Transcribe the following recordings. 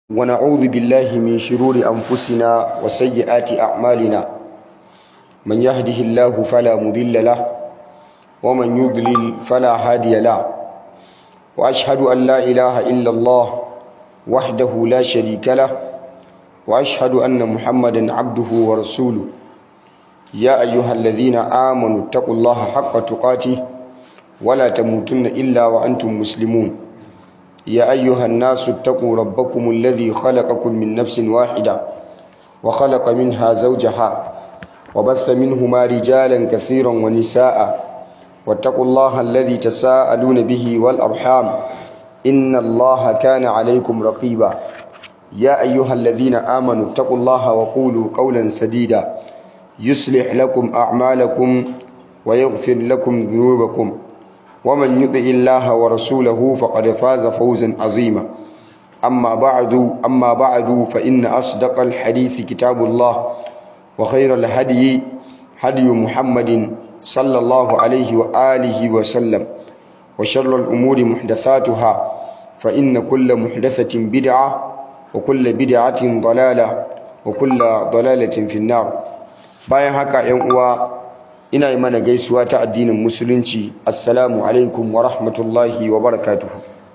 ونعوذ بالله من شرور أنفسنا وسيئات أعمالنا من يهده الله فلا مضل له ومن يضلل فلا هادي له وأشهد أن لا إله إلا الله وحده لا شريك له وأشهد أن محمدا عبده ورسوله يا أيها الذين آمنوا اتقوا الله حق تقاته ولا تموتن إلا وأنتم مسلمون يا أيها الناس اتقوا ربكم الذي خلقكم من نفس واحدة وخلق منها زوجها وبث منهما رجالا كثيرا ونساء واتقوا الله الذي تساءلون به والأرحام إن الله كان عليكم رقيبا يا أيها الذين آمنوا اتقوا الله وقولوا قولا سديدا يصلح لكم أعمالكم ويغفر لكم ذنوبكم ومن يطع الله ورسوله فقد فاز فوزا عظيما أما بعد أما بعد فإن أصدق الحديث كتاب الله وخير الهدي هدي محمد صلى الله عليه وآله وسلم وشر الأمور محدثاتها فإن كل محدثة بدعة وكل بدعة ضلالة وكل ضلالة في النار bayan haka ‘yan uwa ina yi mana gaisuwa ta addinin musulunci assalamu alaikum wa rahmatullahi wa barakatuhu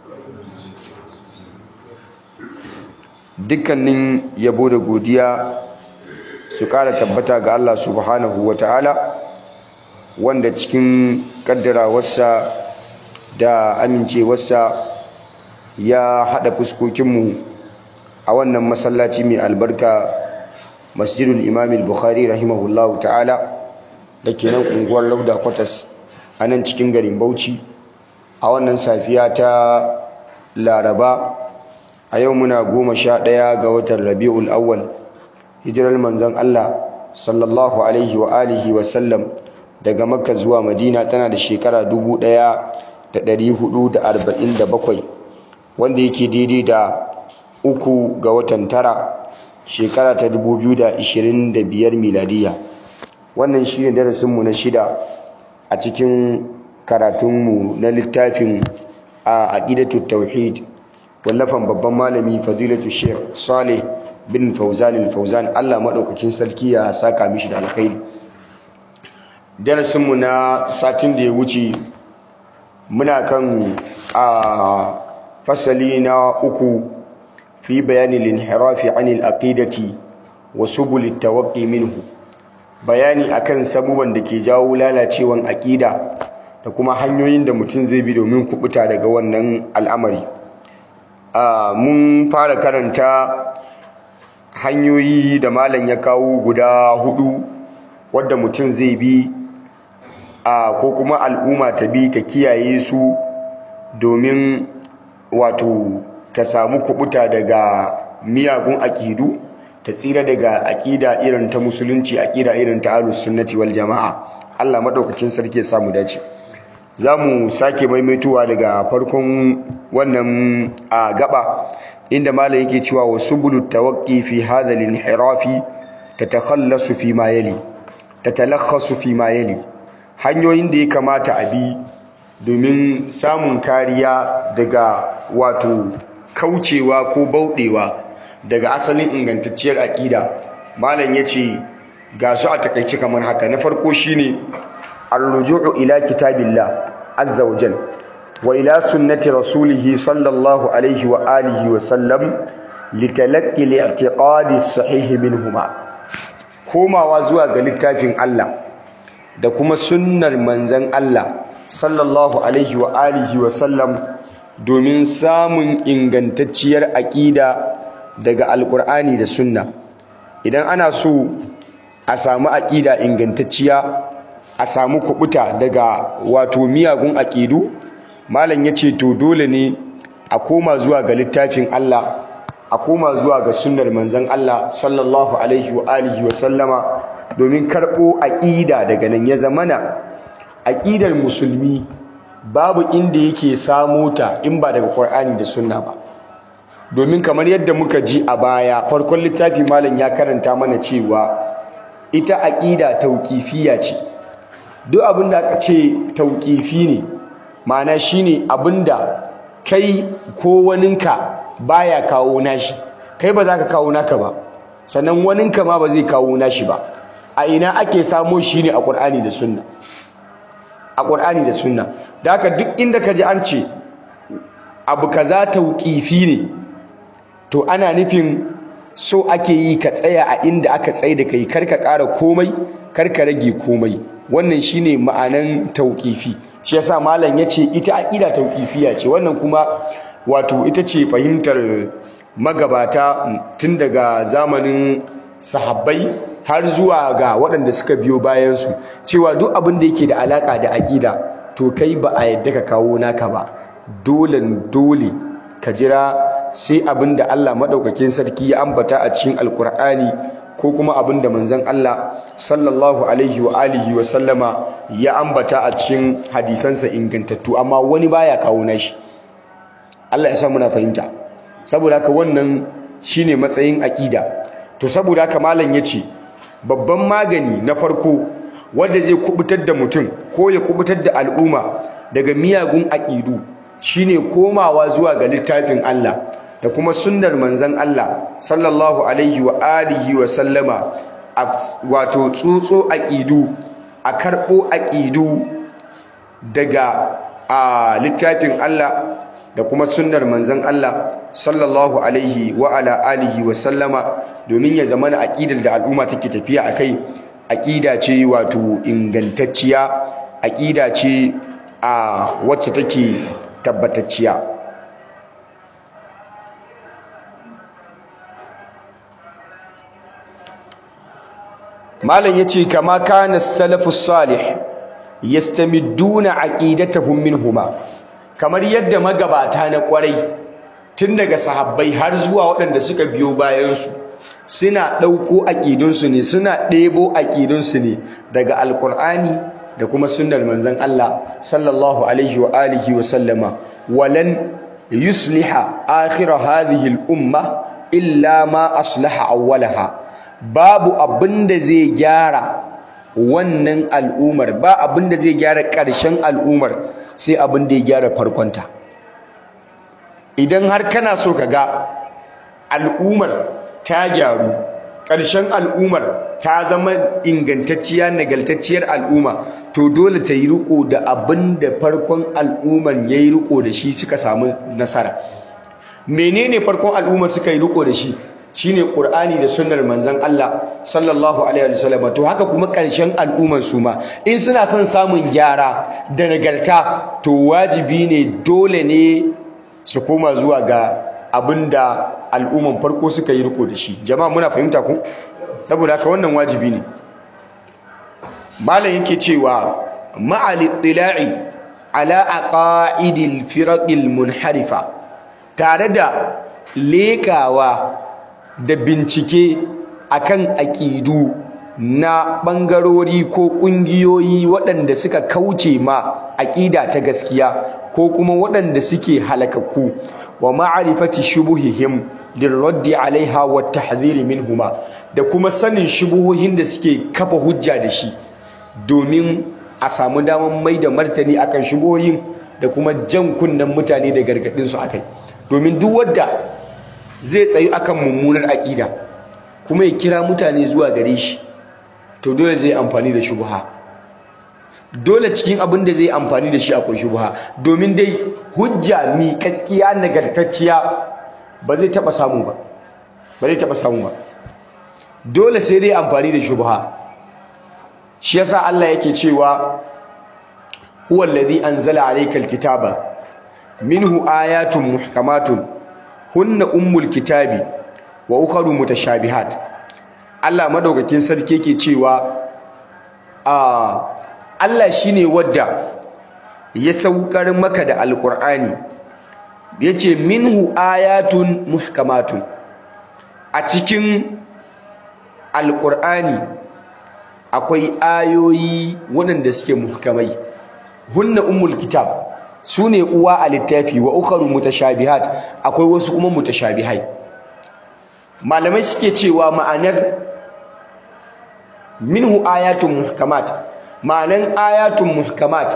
dukkanin yabo da godiya su ƙara tabbata ga Allah subhanahu wa ta'ala wanda cikin ƙaddarawarsa da amincewarsa ya haɗa fuskokinmu a wannan masallaci mai albarka masjidul imamil bukhari rahimahullahu ta'ala da ke nan unguwar lauda kwatas a nan cikin garin bauchi a wannan safiya ta laraba a yau muna goma sha ɗaya ga watan rabi'ul awwal hijirar manzon allah sallallahu alaihi wa alihi wa sallam daga makka zuwa madina tana da shekara dubu ɗaya da ɗari hudu da arba'in da bakwai wanda yake daidai da uku ga watan tara shekara ta dubu biyu da ishirin da biyar miladiya wannan shi ne darasinmu na shida a cikin karatunmu na littafin a aƙidatu tauhid wallafan babban malami fadilatu sheikh saleh bin fauzan fauzan allah maɗaukakin sarki ya saka mishi da alkhairi darasinmu na satin da ya wuce muna kan a fasali na uku fi bayani linhirafi anil aqidati wa subul tawaqqi minhu bayani akan sabuban da ke jawo lalacewan aƙida da kuma hanyoyin da mutum zai bi domin kubuta daga wannan al'amari mun fara karanta hanyoyi da malam ya kawo guda hudu wadda mutum zai bi ko kuma al'umma ta bi ta kiyaye su domin wato ta samu kubuta daga miyagun aƙidu ta tsira daga aƙida irin ta musulunci aƙida irin ta ahlus sunnati wal jama'a Allah madaukakin sarki ya samu dace zamu sake maimaituwa daga farkon wannan a gaba inda malai yake cewa wasubulut tawaqqi fi hadha al-inhirafi tatakhallasu fi ma yali tatalakhasu fi ma yali hanyoyin da ya kamata a bi domin samun kariya daga wato kaucewa ko bauɗewa daga asalin ingantacciyar aƙida malam ya ce ga su a takaice kamar haka na farko shine ar-ruju'u ila kitabillah azza wa jal wa ila sunnati rasulihi sallallahu alaihi wa alihi wa sallam litalaqqi li'tiqadi as-sahih minhuma komawa zuwa ga littafin Allah da kuma sunnar manzon Allah sallallahu alaihi wa alihi wa sallam domin samun ingantacciyar aƙida daga alkur'ani da sunna idan ana so a samu aƙida ingantacciya a samu kubuta daga wato miyagun aƙidu malam ya ce to dole ne a koma zuwa ga littafin Allah a koma zuwa ga sunnar manzon Allah sallallahu alaihi wa alihi wa sallama domin karɓo aƙida daga nan ya zamana aƙidar musulmi babu inda yake samo ta in ba daga Qur'ani da sunna ba domin kamar yadda muka ji a baya farkon littafi malam ya karanta mana cewa ita aqida tauqifiyya ce duk abin da aka ce tauqifi ne ma'ana shine abinda kai ko waninka baya kawo nashi kai ba za ka kawo naka ba sannan waninka ma ba zai kawo nashi ba a ina ake samo shi ne a ƙur'ani da sunna a ƙur'ani da sunna da haka duk inda ka ji an ce abu kaza tauƙifi ne to ana nufin so ake yi ka tsaya a inda aka tsaye da kai kar ka ƙara komai kar ka rage komai wannan shine ma'anan tauƙifi shi yasa malam yace ita aqida tauƙifiya ce wannan kuma wato ita ce fahimtar magabata tun daga zamanin sahabbai har zuwa ga waɗanda suka biyo bayansu cewa duk abin da yake da alaƙa da aƙida to kai ba a yadda ka kawo naka ba dole dole ka jira sai abin da Allah maɗaukakin sarki ya ambata a cikin alkur'ani ko kuma abin da manzon Allah sallallahu alaihi wa alihi wa sallama ya ambata a cikin hadisansa ingantattu amma wani baya kawo nashi Allah ya sa muna fahimta saboda haka wannan shine matsayin aƙida to saboda haka malam yace babban magani na farko wanda zai kubutar da mutum ko ya kubutar da al'umma daga miyagun aƙidu shine komawa zuwa ga littafin Allah da kuma sunnar manzon Allah sallallahu alaihi wa alihi wa sallama wato tsotso aƙidu a karɓo aƙidu daga a littafin Allah da kuma sunnar manzon Allah sallallahu alaihi wa ala alihi wa sallama domin ya zama aqidar da al'umma take tafiya akai aqida ce wato ingantacciya aqida ce a wacce take tabbatacciya malam yace kama kana salafus salih yastamidduna aqidatahum minhuma kamar yadda magabata na kwarai tun daga sahabbai har zuwa waɗanda suka biyo bayansu suna ɗauko aƙidunsu ne suna ɗebo aƙidunsu ne daga alƙur'ani da kuma sunnar manzon Allah sallallahu alaihi wa alihi wa sallama walan yusliha akhir hadhihi al-umma illa ma aslaha awwalaha babu abinda zai gyara wannan al'umar ba abinda zai gyara ƙarshen al'umar sai abinda ya gyara farkonta idan har kana so ka ga al'umar ta gyaru ƙarshen al'umar ta zama ingantacciya nagaltacciyar al'umma to dole ta yi riko da abin da farkon al'umman ya yi riko da shi suka samu nasara menene farkon al'umma suka yi riko da shi shine qur'ani da sunnar manzon Allah sallallahu alaihi wasallam to haka kuma ƙarshen al'umman su ma in suna son samun gyara da nagarta to wajibi ne dole ne su koma zuwa ga abinda al'umman farko suka yi riko da shi jama'a muna fahimta ku saboda haka wannan wajibi ne malam yake cewa ma'al ittila'i ala aqaidil firaqil munharifa tare da lekawa da bincike akan aqidu na bangarori ko kungiyoyi waɗanda suka kauce ma aqida ta gaskiya ko kuma waɗanda suke halakakku wa ma'arifati shubuhihim lirraddi alaiha wa tahdhir minhuma da kuma sanin shubuhohin da suke kafa hujja da shi domin a samu daman mai da martani akan shubuhohin da kuma jan kunnen mutane da gargadin su akai domin duk wanda zai tsayi akan mummunar aqida kuma ya kira mutane zuwa gare shi to dole zai amfani da shubha dole cikin abin da zai amfani da shi akwai shubha domin dai hujja miƙaƙƙiya nagartacciya ba zai taɓa samu ba ba zai taɓa samu ba dole sai dai amfani da shubha shi yasa Allah yake cewa huwa allazi anzala alayka alkitaba minhu ayatun muhkamatun hunna ummul kitabi wa ukharu mutashabihat Allah madaukakin sarki yake cewa a Allah shine wadda ya saukar maka da alqur'ani yace minhu ayatun muhkamatun a cikin alqur'ani akwai ayoyi waɗanda suke muhkamai hunna ummul kitab sune uwa a littafi wa ukharu mutashabihat akwai wasu kuma mutashabihai malamai suke cewa ma'anar minhu ayatun muhkamat ma'anan ayatun muhkamat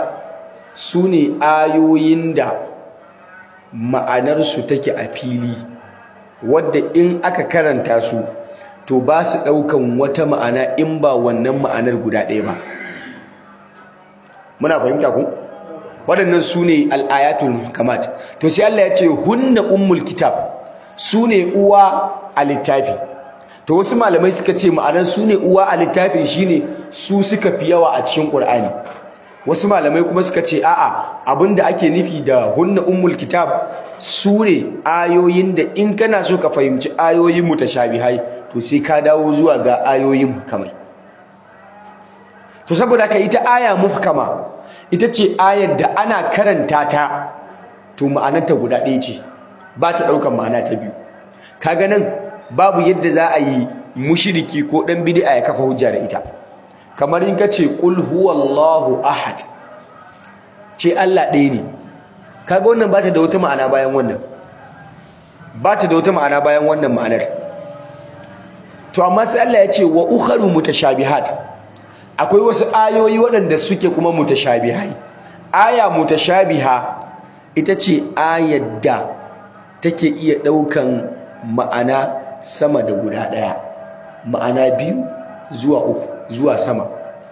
sune ayoyin da ma'anarsu take a fili wadda in aka karanta su to ba su ɗaukan wata ma'ana in ba wannan ma'anar guda ɗaya ba muna fahimta ku waɗannan su ne al'ayatul muhkamat to sai Allah ya ce hunna ummul kitab su ne uwa a littafi to wasu malamai suka ce ma'anar su ne uwa a littafi shine su suka fi yawa a cikin Qur'ani wasu malamai kuma suka ce a'a abinda ake nufi da hunna ummul kitab su ne ayoyin da in kana so ka fahimci ayoyin mutashabihai to sai ka dawo zuwa ga ayoyin muhkamai to saboda haka ita aya muhkama ita ce ayar da ana karanta ta to ma'anarta guda ɗaya ce ba ta ɗaukar ma'ana ta biyu kaga nan babu yadda za a yi mushriki ko ɗan bid'a ya kafa hujja da ita kamar in ka ce qul huwallahu ahad ce Allah ɗaya ne kaga wannan ba ta da wata ma'ana bayan wannan ba ta da wata ma'ana bayan wannan ma'anar to amma sai Allah ya ce wa ukharu mutashabihat akwai wasu ayoyi waɗanda suke kuma mutashabihai aya mutashabiha ita ce ayar da take iya ɗaukan ma'ana sama da guda ɗaya ma'ana biyu zuwa uku zuwa sama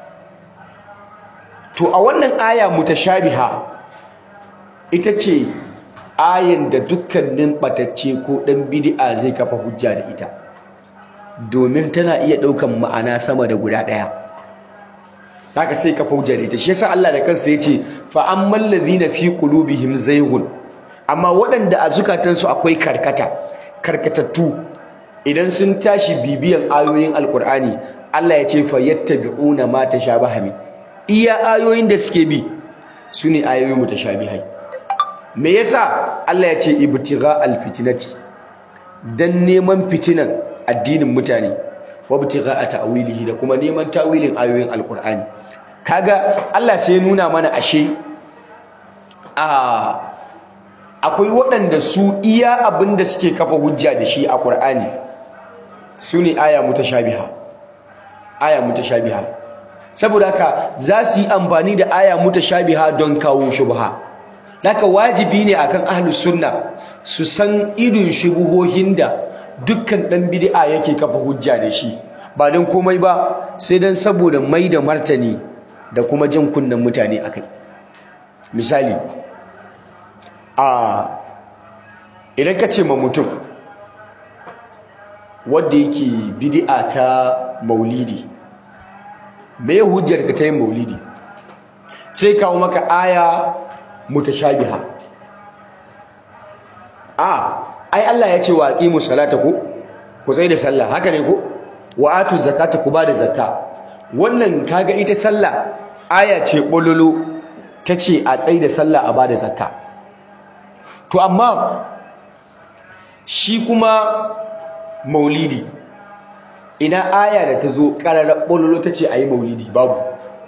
to a wannan aya mutashabiha ita ce ayan da dukkanin ɓatacce ko ɗan bid'a zai kafa hujja da ita domin tana iya ɗaukan ma'ana sama da guda ɗaya haka sai kafa hujja da ita shi yasa Allah da kansa yace fa ammal ladhina fi qulubihim zayghun amma waɗanda a zukatansu akwai karkata karkatattu idan sun tashi bibiyan ayoyin alqur'ani Allah ya ce fa yattabi'una ma tashabaha min iya ayoyin da suke bi sune ayoyin mutashabihai me yasa Allah ya ce ibtigha alfitnati dan neman fitinan addinin mutane wa ibtigha ta'wilihi da kuma neman tawilin ayoyin alqur'ani kaga Allah sai ya nuna mana ashe a akwai waɗanda su iya abin da suke kafa hujja da shi a Qur'ani su ne aya mutashabiha aya mutashabiha saboda haka za su yi amfani da aya mutashabiha don kawo shubha haka wajibi ne akan ahlus sunna su san irin shubuhohin da dukkan dan bid'a yake kafa hujja da shi ba don komai ba sai dan saboda mai da martani da kuma jin kunnen mutane akai misali a idan ka ce ma mutum wadda yake bid'a ta maulidi me hujjar ka ta yin maulidi sai kawo maka aya mutashabiha a ai Allah ya ce wa aqimu salata ku ku sai da sallah haka ne ko wa atu zakata ku ba da zakka wannan kaga ita sallah aya ce bololo tace a tsayi da sallah a ba da zakka to amma shi kuma maulidi ina aya da ta zo ƙararar ɓololo ta ce a yi maulidi babu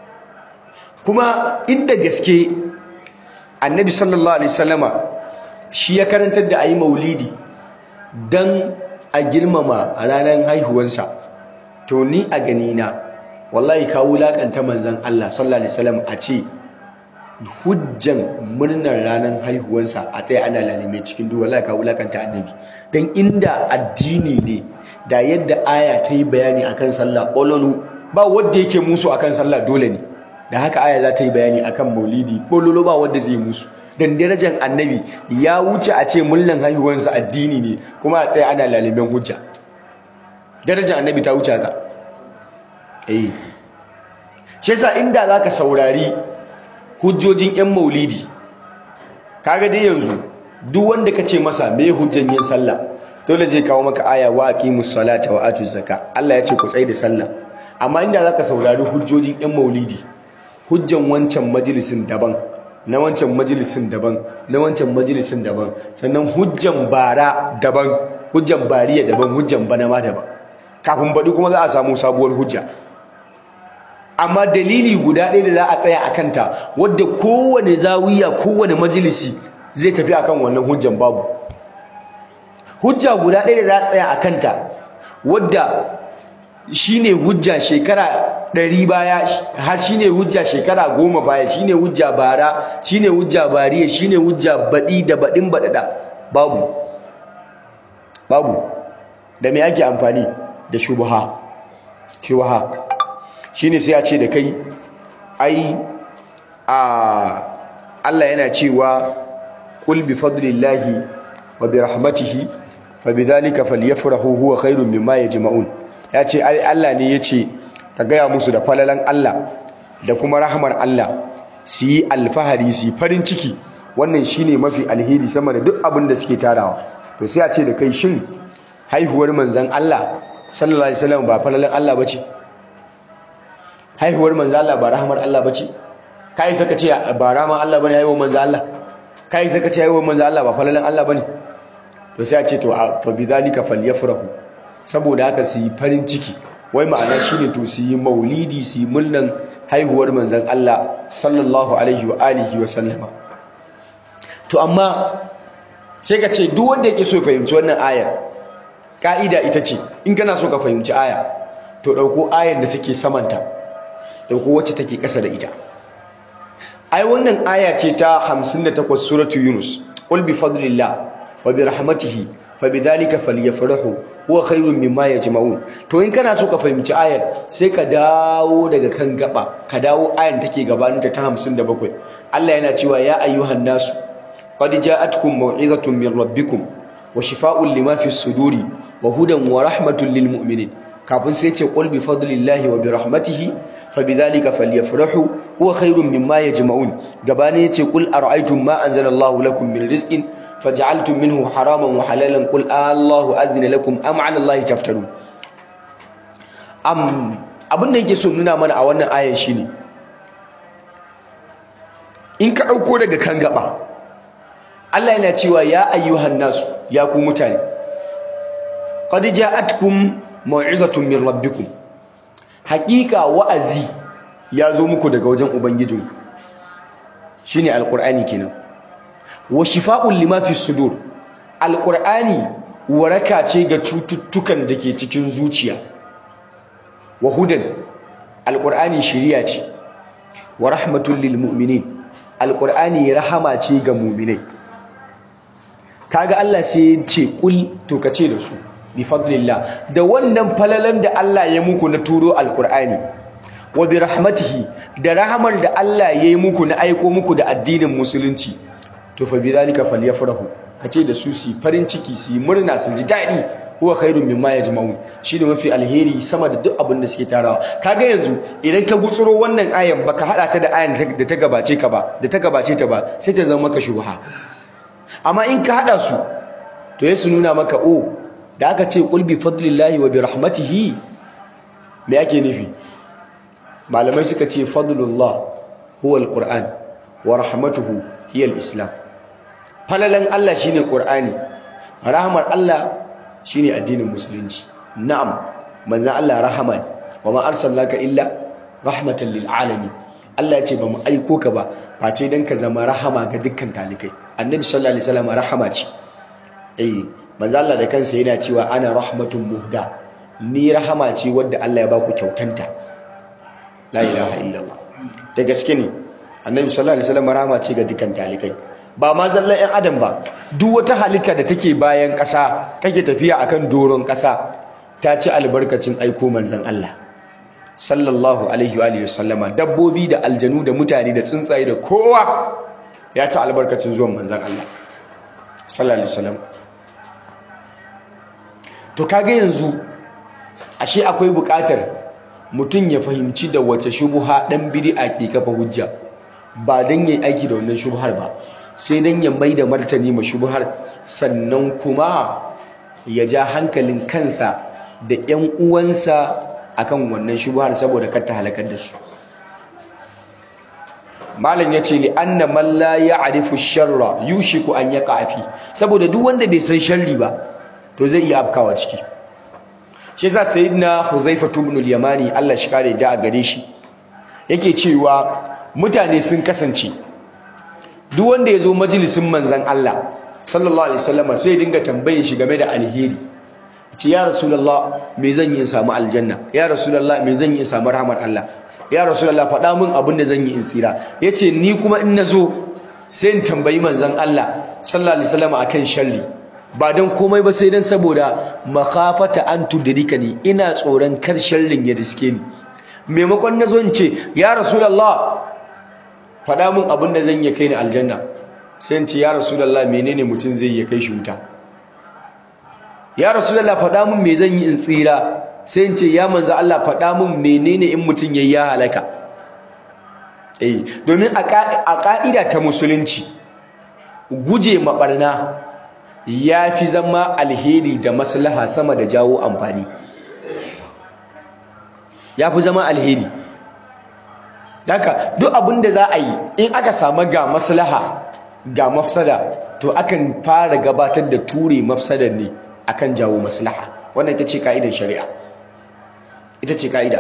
kuma inda gaske annabi sallallahu alaihi sallama shi ya karantar da a yi maulidi don a girmama a ranar haihuwansa to ni a ganina wallahi ka wulaƙanta manzan Allah sallallahu alaihi sallam a ce hujjan murnar ranar haihuwansa a tsaye ana lalime cikin duwa la ka wulakanta annabi dan inda addini ne da yadda aya ta yi bayani akan sallah bololo ba wanda yake musu akan sallah dole ne da haka aya za ta yi bayani akan maulidi bololo ba wanda zai musu dan darajar annabi ya wuce a ce murnar haihuwansa addini ne kuma a tsaye ana lalimen hujja darajar annabi ta wuce haka eh shi yasa inda zaka saurari hujjojin yan maulidi kaga dai yanzu duk wanda kace masa me hujjan yin sallah dole zai kawo maka aya wa aqimus salata wa atuz zaka Allah ya ce ku tsai da sallah amma inda zaka saurari hujjojin yan maulidi hujjan wancan majalisin daban na wancan majalisin daban na wancan majalisin daban sannan hujjan bara daban hujjan bariya daban hujjan bana ma daban kafin baɗi kuma za a samu sabuwar hujja amma dalili guda ɗaya da za a tsaya a kanta wadda kowane zawiya kowane majalisi zai tafi akan wannan hujjan babu hujja guda ɗaya da za a tsaya a kanta wadda shine hujja shekara ɗari baya har shine hujja shekara goma baya shine hujja bara shine hujja bariya shine hujja baɗi da baɗin baɗaɗa babu babu da me ake amfani da shubha shubha shine sai a ce da kai ai a Allah yana cewa qul bi fadlillahi wa bi rahmatihi fa bidhalika falyafrahu huwa khairun mimma yajma'un ya ce ai Allah ne yace ka gaya musu da falalan Allah da kuma rahmar Allah su yi alfahari su yi farin ciki wannan shine mafi alheri sama da duk abin da suke tarawa to sai a ce da kai shin haihuwar manzon Allah sallallahu alaihi wasallam ba falalan Allah bace haihuwar manzon Allah ba rahmar Allah bace kai saka ce ba rahmar Allah bane haihuwar manzon Allah kai saka ce haihuwar manzon Allah ba falalan Allah bane to sai a ce to fa bidhalika falyafrahu saboda haka su yi farin ciki wai ma'ana shine to su yi maulidi su yi murnan haihuwar manzon Allah sallallahu alaihi wa alihi wa sallama to amma sai ka ce duk wanda yake so ya fahimci wannan ayar ka'ida ita ce in kana so ka fahimci aya to dauko ayar da take samanta dauko wacce take kasa da ita ai wannan aya ce ta 58 suratu yunus qul bi fadlillah wa bi rahmatihi fabidhalika falyafrahu huwa khairun mimma yajma'un to in kana so ka fahimci ayar sai ka dawo daga kan gaba ka dawo ayar take gabaninta ta 57 Allah yana cewa ya ayyuhan nasu qad ja'atkum maw'izatun min rabbikum wa shifaa'un lima fi suduri wa hudan wa rahmatun lil mu'minin kafin sai ce qul bi fadlillahi wa bi rahmatihi fabidhalika falyafrahu huwa khairun mimma yajma'un gabani yace qul ara'aytum ma anzalallahu lakum min rizqin faj'altum minhu haraman wa halalan qul Allahu adhina lakum am 'ala Allahi taftarun am abin da yake so nuna mana a wannan ayan shine in ka dauko daga kan gaba Allah yana cewa ya ayyuhan nasu ya ku mutane qad ja'atkum mau'izatun min rabbikum haqiqa wa'azi ya zo muku daga wajen ubangijinku shine alqur'ani kenan wa shifa'un lima fi sudur alqur'ani waraka ce ga cututtukan da ke cikin zuciya wa hudan alqur'ani shiriya ce wa rahmatul lil mu'minin alqur'ani rahama ce ga mu'minai kaga Allah sai ya ce kul to kace da su bi fadlillah da wannan falalan da Allah ya muku na turo alqur'ani wa bi rahmatihi da rahamar da Allah ya yi muku na aiko muku da addinin musulunci to fa bi zalika falyafrahu kace da su su farin ciki su murna su ji dadi huwa khairun mimma yajma'un shine mafi alheri sama da duk abin da suke tarawa kaga yanzu idan ka gutsuro wannan ayan baka hada ta da ayan da ta gabace ka ba da ta gabace ta ba sai ta zama maka shubha amma in ka hada su to ya su nuna maka o da aka ce qul bi fadlillahi wa bi rahmatihi me yake nufi malamai suka ce fadlullah huwa alquran wa rahmatuhu hiya alislam falalan Allah shine Qur'ani rahmar Allah shine addinin musulunci na'am manzon Allah rahman wa ma arsalnaka illa rahmatan lil alamin Allah ya ce bamu aiko ka ba face dan ka zama rahama ga dukkan talikai annabi sallallahu alaihi wasallam rahama ce eh manzon Allah da kansa yana cewa ana rahmatun muhda ni rahama ce wadda Allah ya baku kyautanta la ilaha illallah da gaske ne annabi sallallahu alaihi wasallam rahama ce ga dukkan talikai ba ma zallan ƴan adam ba duk wata halitta da take bayan ƙasa kake tafiya akan doron ƙasa ta ci albarkacin aiko manzon Allah sallallahu alaihi wa sallama dabbobi da aljanu da mutane da tsuntsaye da kowa ya ci albarkacin zuwan manzon Allah sallallahu alaihi wasallam to kaga yanzu ashe akwai buƙatar mutum ya fahimci da wace shubuha dan bid'a ke kafa hujja ba dan yayi aiki da wannan shubhar ba sai dan ya maida martani ma shubhar sannan kuma ya ja hankalin kansa da ƴan uwansa akan wannan shubhar saboda kar ta halakar da su malam yace li anna man la ya'rifu sharra yushiku an yaqa fi saboda duk wanda bai san sharri ba to zai iya afkawa ciki shi yasa sayyidina Huzaifa ibn al-Yamani Allah shi kare da a gare shi yake cewa mutane sun kasance duk wanda ya zo majalisin manzon Allah sallallahu alaihi wasallam sai ya dinga tambayin shi game da alheri ce ya rasulullah me zan yi in samu aljanna ya rasulullah me zan yi in samu rahmar Allah ya rasulullah faɗa min abin da zan yi in tsira yace ni kuma in nazo sai in tambayi manzon Allah sallallahu alaihi wasallam akan sharri ba don komai ba sai dan saboda makhafata an tudrikani ina tsoron kar sharrin ya riske ni maimakon nazo in ce ya rasulullah faɗa min abin da zan yi kai ni aljanna sai in ce ya rasulullah menene mutum zai yi kai shi wuta ya rasulullah faɗa min me zan yi in tsira sai in ce ya manzo Allah faɗa min menene in mutum yayi ya halaka eh domin a ka'ida ta musulunci guje mabarna ya fi zama alheri da maslaha sama da jawo amfani ya fi zama alheri haka duk abin da za a yi in aka samu ga maslaha ga mafsada to akan fara gabatar da ture mafsadar ne akan jawo maslaha wannan ita ce ka'idar shari'a ita ce ka'ida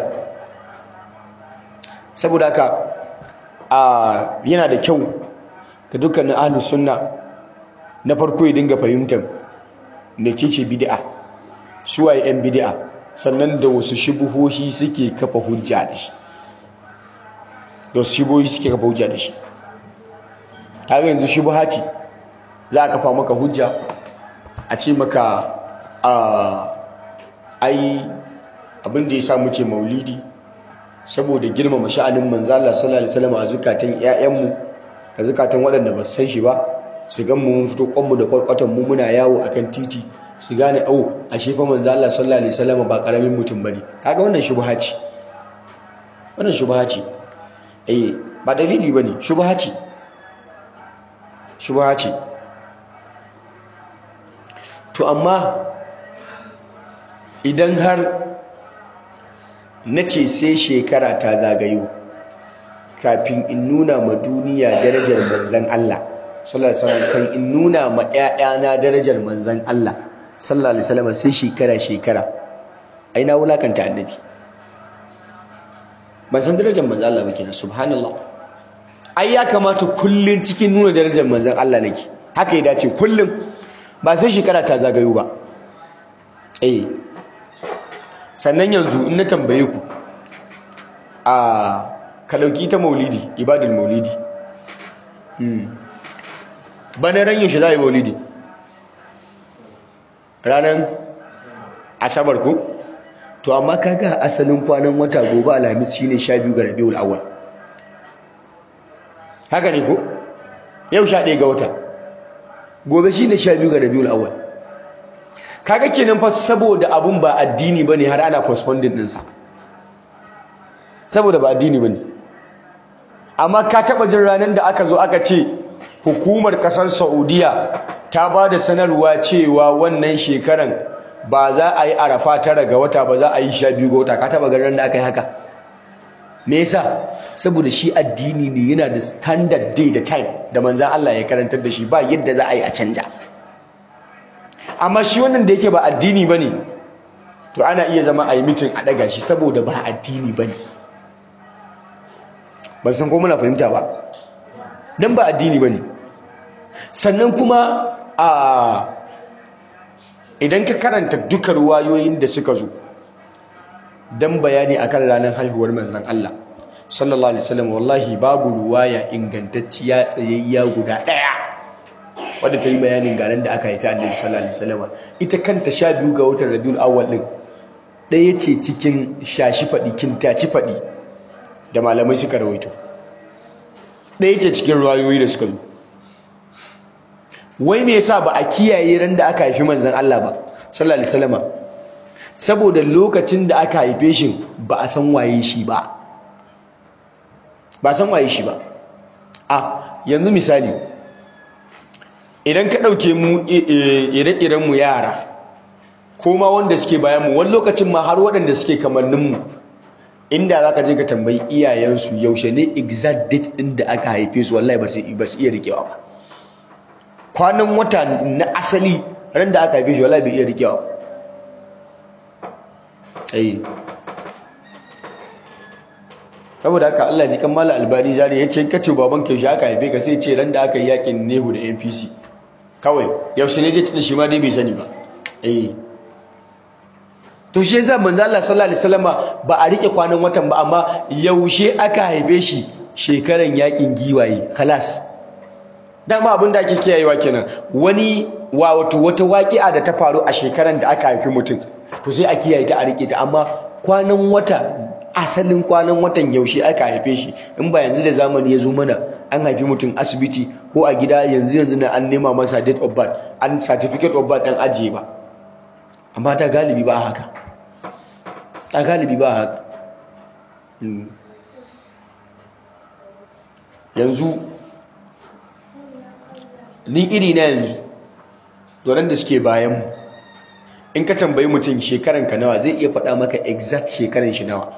saboda haka a yana da kyau ga dukkanin ahlus sunna na farko ya dinga fahimtar mecece bid'a suwaye yan bid'a sannan da wasu shubuhohi suke kafa hujja da shi da wasu shubuhohi suke kafa hujja da shi har yanzu shubuha ce za a kafa maka hujja a ce maka a ai abin da ya sa muke maulidi saboda girmama sha'anin manzo Allah sallallahu alaihi wasallam a zukatan ƴaƴanmu a zukatan waɗanda ba su san shi ba su gan mu mun fito kwanmu da kwarkwatan mu muna yawo akan titi su gane au a shefa manzo Allah sallallahu alaihi wasallam ba karamin mutum bane kaga wannan shubha ce wannan shubha ce eh ba dalili bane shubha ce shubha ce to amma idan har nace sai shekara ta zagayo kafin in nuna ma duniya darajar manzon Allah sallallahu alaihi wasallam kan in nuna ma ƴaƴana darajar manzon Allah sallallahu alaihi wasallam sai shekara shekara ai na wulakanta annabi ban san darajar manzon Allah ba kenan subhanallah ai ya kamata kullun cikin nuna darajar manzon Allah nake haka ya dace kullun ba sai shekara ta zagayo ba eh sannan yanzu in na tambaye ku a ka dauki ta maulidi ibadul maulidi bana ran yaushe za a yi maulidi ranar asabar ko to amma kaga asalin kwanan wata gobe alhamis shine sha biyu ga rabiul awwal haka ne ko yau sha ɗaya ga wata gobe shine sha biyu ga rabiul awwal kaga kenan fa saboda abun ba addini bane har ana postponing ɗinsa saboda ba addini bane amma ka taɓa jin ranar da aka zo aka ce hukumar kasar Saudiya ta ba da sanarwa cewa wannan shekaran ba za a yi arafa tara ga wata ba za a yi sha biyu ga wata ka taba ganin da aka yi haka me yasa saboda shi addini ne yana da standard day da time da manzan Allah ya karantar da shi ba yadda za a yi a canja amma shi wannan da yake ba addini ba ne to ana iya zama a yi mitin a ɗaga shi saboda ba addini ba ne ban san ko muna fahimta ba don ba addini ba ne sannan kuma a idan ka karanta duka ruwayoyin da suka zo don bayani akan ranar haihuwar manzan Allah sallallahu alaihi wasallam wallahi babu ruwaya ingantacciya tsayayya guda ɗaya wadda ta yi bayanin garin da aka haifi annabi sallallahu alaihi wasallam ita kanta sha biyu ga watan rabiul awwal din ɗaya ce cikin shashi faɗi kintaci faɗi da malamai suka rawaito ɗaya ce cikin ruwayoyi da suka zo wai me yasa ba a kiyaye ran da aka haifi manzon Allah ba sallallahu alaihi wasallam saboda lokacin da aka haife shi ba a san waye shi ba ba san waye shi ba a yanzu misali idan ka ɗauke mu ire-iren mu yara ko ma wanda suke bayan mu wani lokacin ma har waɗanda suke kamannin mu inda za ka je ka tambayi iyayensu yaushe ne exact date ɗin da aka haife su wallahi ba su iya rikewa ba kwanan wata na asali ran da aka haife shi wallahi bai iya rikewa ba ai saboda haka Allah ji kammala albani zari ya ce kace baban ka yaushe aka haife ka sai ce ran da aka yi yakin nehu da NPC kawai yaushe ne date din shi ma dai bai sani ba eh to shi yasa manzo Allah sallallahu alaihi wasallama ba a rike kwanan watan ba amma yaushe aka haife shi shekaran yakin giwaye khalas dama abin da ake kiyayewa kenan wani wa wato wata waƙi'a da ta faru a shekaran da aka haifi mutum to sai a kiyaye ta a rike ta amma kwanan wata asalin kwanan watan yaushe aka haife shi in ba yanzu da zamani ya zo mana an haifi mutum asibiti ko a gida yanzu yanzu na an nema masa date of birth an certificate of birth an ajiye ba amma ta galibi ba haka ta galibi ba haka yanzu ni iri na yanzu doron da suke bayanmu in ka tambayi mutum shekaran ka nawa zai iya faɗa maka exact shekaran shi nawa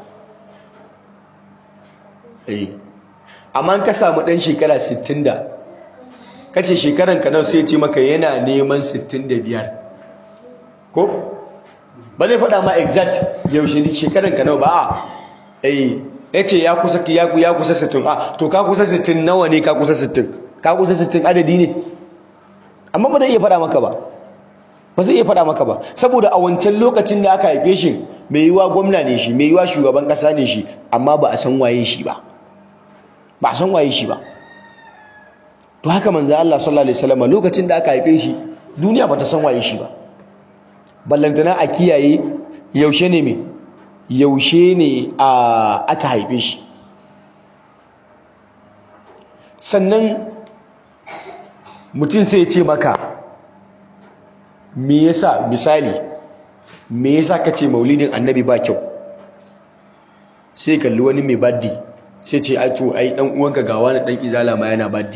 eh amma ka samu ɗan shekara 60 da kace shekaran ka nawa sai ce maka yana neman 65 ko ba zai faɗa ma exact yaushe ne shekaran ka nawa ba a eh yace ya kusa ya ya kusa 60 a to ka kusa 60 nawa ne ka kusa 60 ka kusa 60 adadi ne amma ba zai iya faɗa maka ba ba zai iya faɗa maka ba saboda a wancan lokacin da aka haife shi mai yiwa gwamna ne shi mai yiwa shugaban ƙasa ne shi amma ba a san waye shi ba ba a san waye shi ba to haka manzo Allah sallallahu alaihi wasallam lokacin da aka haife shi duniya ba ta san waye shi ba ballantana a kiyaye yaushe ne me yaushe ne a aka haife shi sannan mutum sai ya ce maka me yasa misali me yasa kace maulidin annabi ba kyau sai kalli wani mai baddi sai ce ai to ai dan uwanka ga wani dan izala ma yana baddi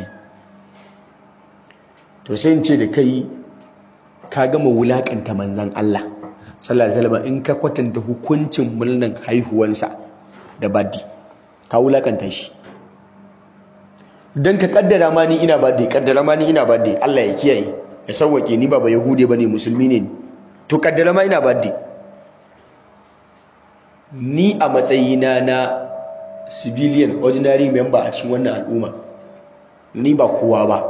to sai in ce da kai ka gama wulakanta manzon Allah sallallahu alaihi wasallam in ka kwatanta hukuncin murnan haihuwansa da baddi ka wulakanta shi dan ka kaddara ma ni ina baddi kaddara ma ni ina baddi Allah ya kiyaye ya sauwake ni ba ba yahude bane musulmi ne to kaddara ma ina baddi ni a matsayina na civilian ordinary member a cikin wannan al'umma ni ba kowa ba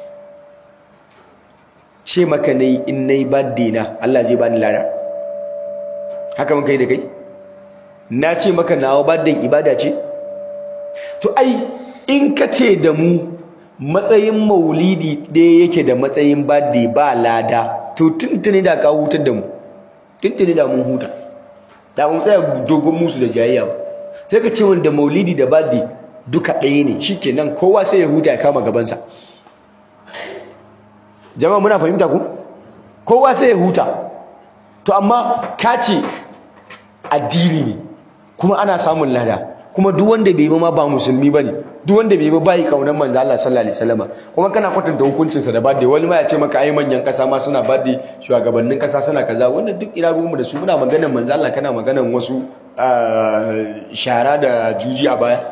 ce maka nayi in nayi birthday na Allah zai bani lada haka muka yi da kai na ce maka nawa birthday ibada ce to ai in ka ce da mu matsayin maulidi ɗaya yake da matsayin birthday ba lada to tuntuni da ka hutar da mu tuntuni da mun huta da mun tsaya dogon musu da jayayya ba sai ka ce wanda maulidi da birthday duka ɗaya ne shikenan kowa sai ya huta ya kama gabansa jama'a muna fahimta ku kowa sai ya huta to amma ka ce addini ne kuma ana samun lada kuma duk wanda bai yi ma ba musulmi bane duk wanda bai yi ba bai kaunar manzo Allah sallallahu alaihi wasallam kuma kana kwatanta hukuncin sa da bade wani ma ya ce maka ai manyan kasa ma suna bade shugabannin kasa suna kaza wannan duk ina ruwanmu da su muna maganar manzo Allah kana maganar wasu shara da juji a baya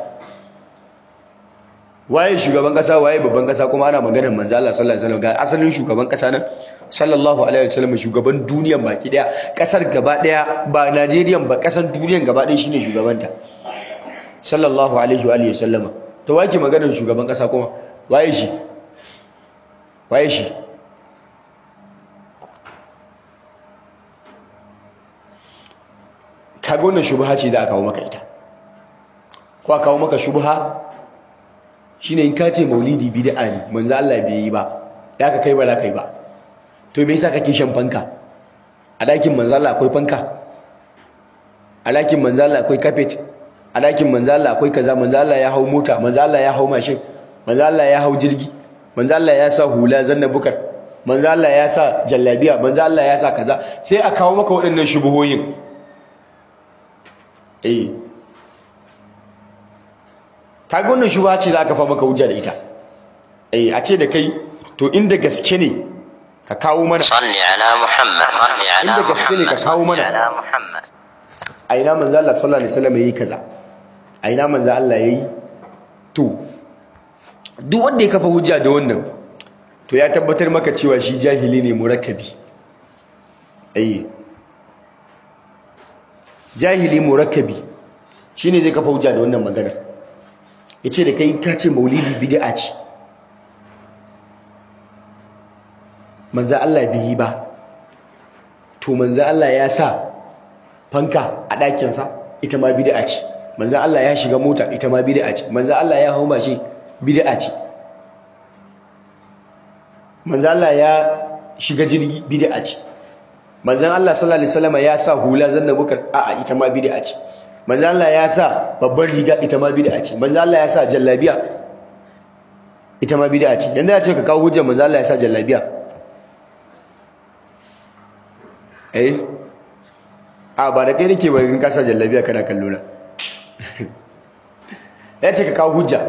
waye shugaban kasa waye babban kasa kuma ana maganar manzo Allah sallallahu alaihi wasallam ga asalin shugaban kasa nan sallallahu alaihi wasallam shugaban duniyan baki daya kasar gaba daya ba Najeriya ba kasar duniyan gaba daya shine shugabanta sallallahu alaihi wa alihi wasallama to wake maganar shugaban kasa kuma waye shi waye shi kaga wannan shubha ce da aka kawo maka ita ko aka kawo maka shubha shine in ka ce maulidi bid'a ne manzo Allah bai yi ba da ka kai ba la kai ba to me yasa kake shan fanka a dakin manzo Allah akwai fanka a dakin manzo Allah akwai carpet a dakin manzo Allah akwai kaza manzo Allah ya hau mota manzo Allah ya hau mashin manzo Allah ya hau jirgi manzo Allah ya sa hula zanna bukar manzo Allah ya sa jallabiya manzo Allah ya sa kaza sai a kawo maka waɗannan shubuhoyin eh kaga wannan shubha ce za ka fa maka hujja da ita eh a ce da kai to inda gaske ne ka kawo mana صل على محمد صل على inda gaske ne ka محمد kawo صل mana على محمد a ina manzo Allah sallallahu alaihi wasallam yayi kaza a ina manzo Allah yayi to duk wanda ya kafa hujja da wannan to ya tabbatar maka cewa shi jahili ne murakkabi eh jahili murakkabi shine zai kafa hujja da wannan maganar yace da kai ka ce maulidi bid'a ce manzo Allah bai yi ba to manzo Allah ya sa fanka a ɗakinsa ita ma bid'a ce manzo Allah ya shiga mota ita ma bid'a ce manzo Allah ya hau mashin bid'a ce manzo Allah ya shiga jirgi bid'a ce manzon Allah sallallahu alaihi wasallam ya sa hula zanna bukar a'a ita ma bid'a ce manzon Allah ya sa babbar riga ita ma bid'a ce manzon Allah ya sa jallabiya ita ma bid'a ce yanda ya ce ka kawo hujjar manzon Allah ya sa jallabiya eh a ba da kai nake ba in ka sa jallabiya kana kallo na ya ce ka kawo hujja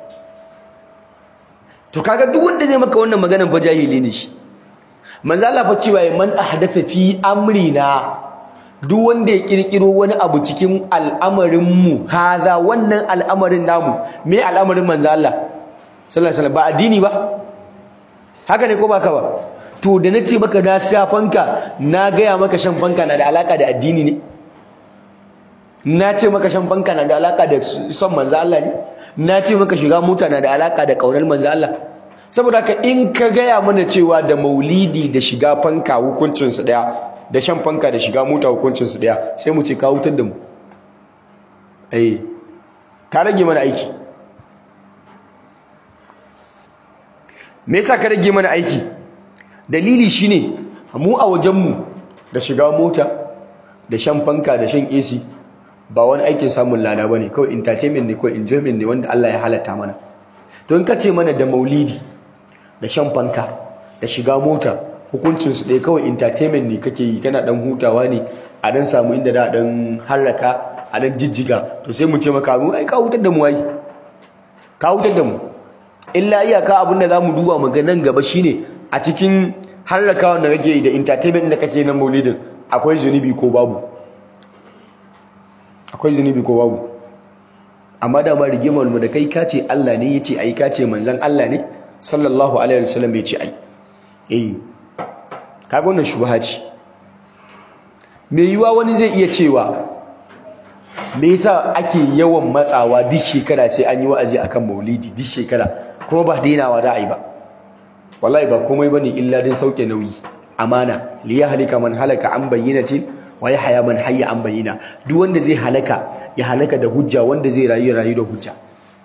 to kaga duk wanda zai maka wannan maganar ba jahili ne shi manzo Allah fa cewa man ahdatha fi amrina duk wanda ya kirkiro wani abu cikin al'amarin mu haza wannan al'amarin namu me al'amarin manzo Allah sallallahu alaihi wasallam ba addini ba haka ne ko baka ba to da nace maka na sha fanka na gaya maka shan fanka na da alaka da addini ne na ce maka shan fanka na da alaka da son manzo Allah ne na ce maka shiga mota na da alaka da kaunar manzo Allah saboda haka in ka gaya mana cewa da maulidi da shiga fanka hukuncin su daya da shan fanka da shiga mota hukuncin su daya sai mu ce ka hutar da mu eh ka rage mana aiki me yasa ka rage mana aiki dalili shine mu a wajen mu da shiga mota da shan fanka da shan AC ba wani aikin samun lada bane kawai entertainment ne kawai enjoyment ne wanda Allah ya halatta mana to in ka ce mana da maulidi da shan fanka da shiga mota hukuncin su ɗaya kawai entertainment ne kake yi kana dan hutawa ne a dan samu inda da dan harraka a dan jijjiga to sai mu ce maka mu ai ka hutar da mu ai ka hutar da mu illa iyaka abin da zamu duba mu ga nan gaba shine a cikin harrakawan da kake yi da entertainment da kake na maulidin akwai zunubi ko babu akwai zunubi ko babu amma da ma rigimar mu da kai kace Allah ne yace ai kace manzon Allah ne sallallahu alaihi wasallam yace ai eh kaga wannan shubha ce me yiwa wani zai iya cewa me yasa ake yawan matsawa duk shekara sai an yi wa'azi akan maulidi duk shekara kuma ba dainawa da ai ba wallahi ba komai bane illa din sauke nauyi amana li yahlika man halaka an bayyinatin wa yahya man hayya an bayyina duk wanda zai halaka ya halaka da hujja wanda zai rayu rayu da hujja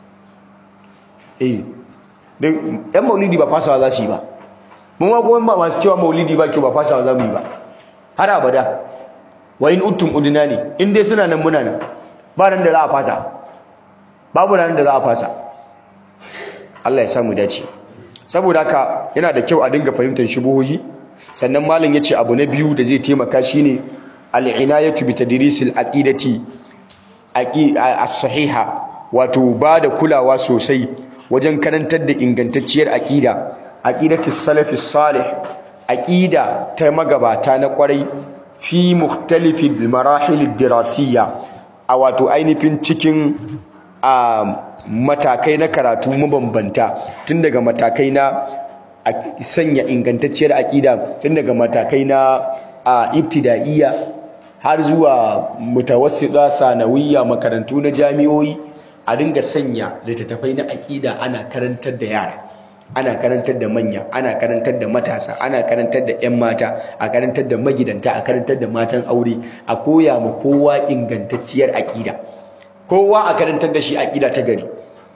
eh dan yan maulidi ba fasawa za su yi ba mun ma kuma masu cewa maulidi ba ke ba fasawa za mu yi ba har abada wa in uttum udina ne in dai suna nan muna nan ba ran da za a fasa babu ran da za a fasa Allah ya samu dace saboda haka yana da kyau a dinga fahimtar shubuhohi sannan malam yace abu na biyu da zai taimaka shine al-inayatu bi tadrisil aqidati as-sahiha wato ba da kulawa sosai wajen karantar da ingantacciyar aqida aqidati salafi salih aqida ta magabata na kwarai fi mukhtalifi marahil dirasiyya a wato ainihin cikin matakai na karatu mabambanta tun daga matakai na sanya ingantacciyar aqida tun daga matakai na ibtida'iyya har zuwa mutawassita sanawiyya makarantu na jami'o'i a dinga sanya littattafai na aqida ana karantar da yara ana karantar da manya ana karantar da matasa ana karantar da 'yan mata a karantar da magidanta a karantar da matan aure a koya ma kowa ingantacciyar aqida kowa a karantar da shi aqida ta gari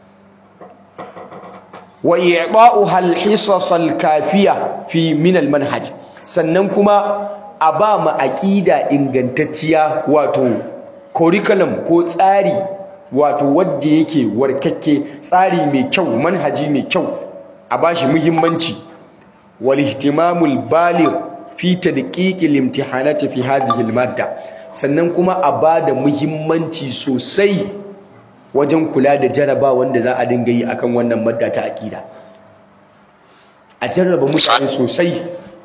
wa i'ta'uha al-hisas al-kafiya fi min al-manhaj sannan kuma a ba ma aqida ingantacciya wato curriculum ko tsari wato wanda yake warkakke tsari mai kyau manhaji mai kyau a bashi muhimmanci wal ihtimamul baligh fi tadqiq al-imtihanati fi hadhihi al-madda sannan kuma a bada muhimmanci sosai wajen kula da jaraba wanda za a dinga yi akan wannan madda ta akida a jarraba mutane sosai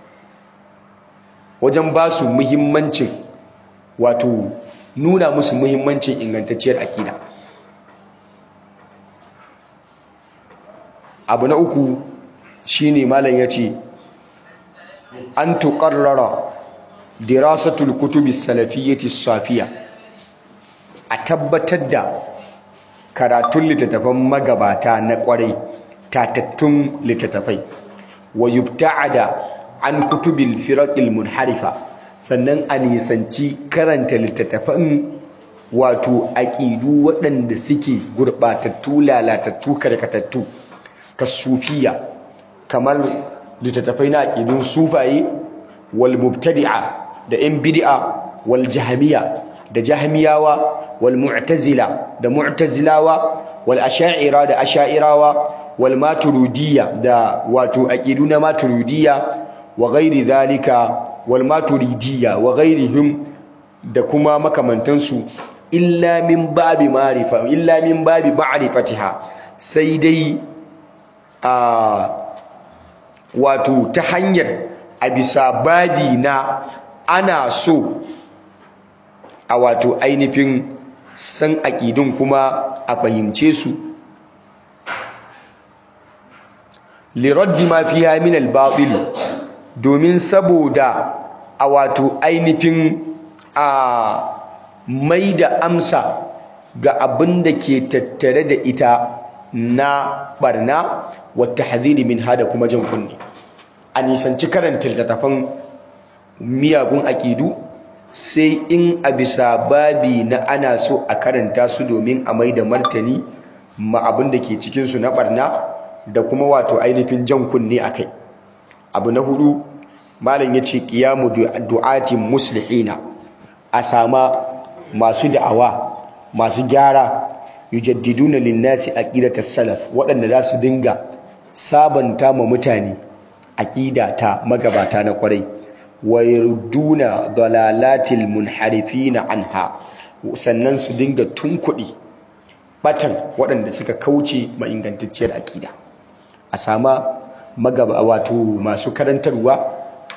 wajen ba su muhimmancin wato nuna musu muhimmancin ingantacciyar akida abu na uku shine malam yace an tuqarrara dirasatul kutubi salafiyyati safiya a tabbatar da karatun littattafan magabata na kwarai tatattun littattafai wa yubta'ada an kutubil firaqil munharifa sannan a nisanci karanta littattafan wato aqidu waɗanda suke gurbatattu lalatattu karkatattu kasufiya kamar littattafai na aqidun sufaye wal mubtadi'a da yan bid'a wal jahmiya da jahmiyawa wal mu'tazila da mu'tazilawa wal asha'ira da asha'irawa wal maturidiyya da wato aqidu na maturidiyya wa ghairi dhalika wal maturidiyya wa ghairihim da kuma makamantansu illa min babi ma'rifa illa min babi ma'rifatiha sai dai a wato ta hanyar a bisa babi na ana so a wato ainihin san aƙidun kuma a fahimce su liraddi ma fiha min al-batil domin saboda a wato ainihin a mai da amsa ga abin da ke tattare da ita na barna wata haziri min hada kuma jan kunne a nisanci karanta littattafan miyagun aƙidu sai in a bisa babi na ana so a karanta su domin a mai da martani ma abin da ke cikinsu na barna da kuma wato ainihin jan kunne a kai abu na hudu malam ya ce ƙiyamu du'atin muslihina a sama masu da'awa masu gyara yujaddiduna linnasi aqidatas salaf waɗanda za su dinga sabanta ma mutane aqida ta magabata na kwarai wa yurduna dalalatil munharifina anha sannan su dinga tunkuɗi batan waɗanda suka kauce ma ingantacciyar aqida a sama magaba wato masu karantarwa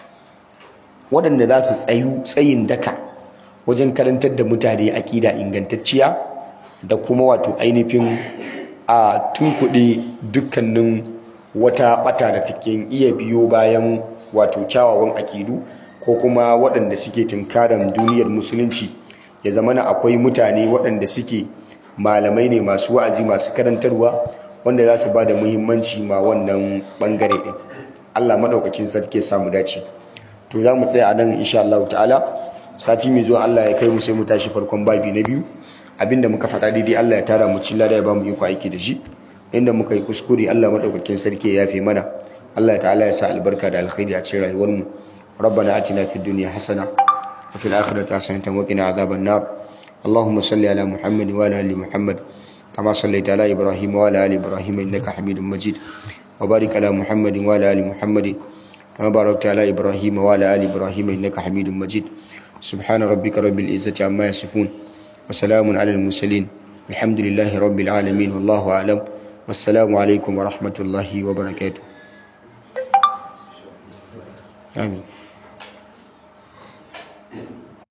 waɗanda za su tsayu tsayin daka wajen karantar da mutane aƙida ingantacciya da kuma wato ainihin a tunkuɗe dukkanin wata ɓata da take iya biyo bayan wato kyawawan aƙidu ko kuma waɗanda suke tunkaran duniyar musulunci ya zama na akwai mutane waɗanda suke malamai ne masu wa'azi masu karantarwa wanda za su ba da muhimmanci ma wannan ɓangare ɗin allah maɗaukakin sarki ya samu dace to za mu tsaya a nan insha allahu ta'ala sati mai zuwa Allah ya kai mu sai mu tashi farkon babi na biyu abinda muka faɗa daidai Allah ya tara mu cilla da ya ba mu iko aiki da shi inda muka yi kuskure Allah madaukakin sarki ya yafe mana Allah ta'ala ya sa albarka da alkhairi a cikin rayuwar mu ربنا آتنا في الدنيا حسنة وفي الآخرة حسنة وقنا عذاب النار اللهم صل على محمد وعلى آل محمد كما صليت على إبراهيم وعلى آل إبراهيم إنك حميد مجيد وبارك على محمد وعلى آل محمد كما باركت على إبراهيم وعلى آل إبراهيم إنك حميد مجيد سبحان ربك رب العزة عما يصفون وسلام على المرسلين الحمد لله رب العالمين والله أعلم والسلام عليكم ورحمة الله وبركاته آمين